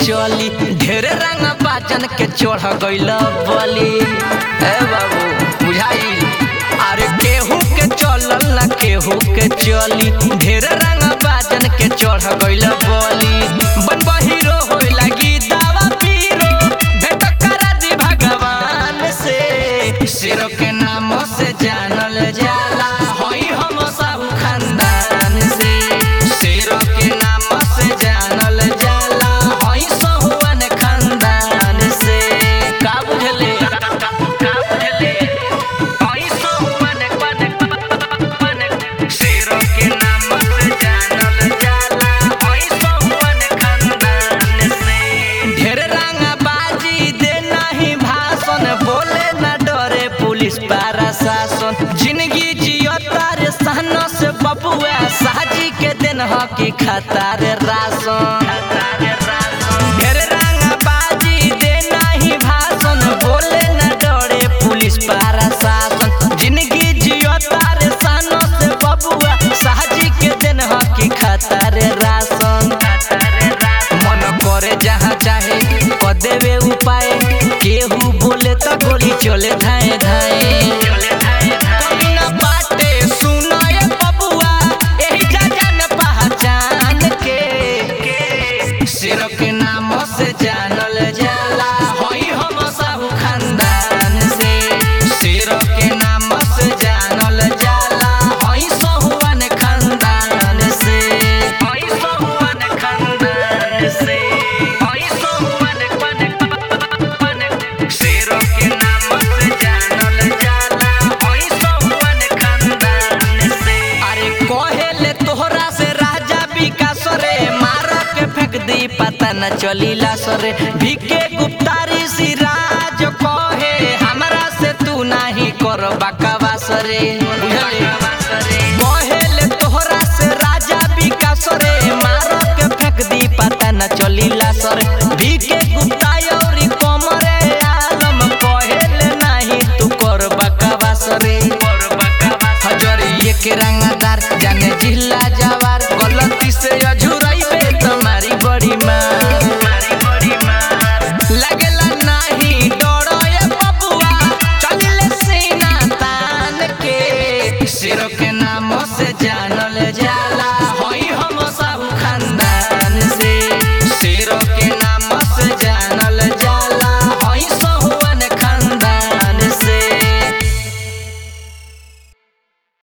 चली ढेर रंग बाजन के चढ़ गइल बली ए बाबू बुझाई अरे केहू के चलल ना केहू के चली ढेर रंग बाजन के चढ़ गइल बली बन हीरो होई लगी दावा पीरो भेंट करा दी भगवान से सिर के नाम से जानल जाला होई हम साहू खानदान से सिर के नाम से जानल जाला होई सहुआन खानदान से का बुझले का बुझले होई सहुआन सिर के नाम से जानल जाला होई सहुआन खानदान से ढेर रंग बाजी दे नहीं भाषण बोले न डरे पुलिस पारा शासन जिंदगी जियो तारे सहन से बबुआ साजी के दिन हकी खतार राशन ढेर रंग बाजी दे नहीं भाषण बोले न डरे पुलिस पारा शासन जिंदगी जियो तारे सहन से बबुआ साजी के दिन हकी खतार राशन मन करे जहाँ चाहे क देवे उपाय केहू बोले तो गोली चले धाए धाए कभी न बाटे सुनाए बबुआ एही जा जान पहचान के सिर के नाम से जानल जाला होई हम साहू खानदान से सिर के नाम से जानल जाला होई सहुआन खानदान से होई सहुआन खानदान से होई सहुआन सिर के नाम से जानल जाला होई सहुआन खानदान से अरे कहेले तोहरा से राजा विकास रे मार के फेंक दी पता न चलीला सरे भीके गुप्तारी सिराज कहे हमरा से तू नाही कर बकवास रे बुझले कहेले तोहरा से राजा विकास रे मार के फेंक दी पता न चलीला सरे भीके गुप्ता औरी कमरे आलम कहेले नाही तू कर बकवास रे हजरिए के रंगदार जाने जिला जवार गलती से अझुरइबे तुम्हारी बड़ी मार लगेला नाही डरोए बबुआ चलिले सीना तान के सिर के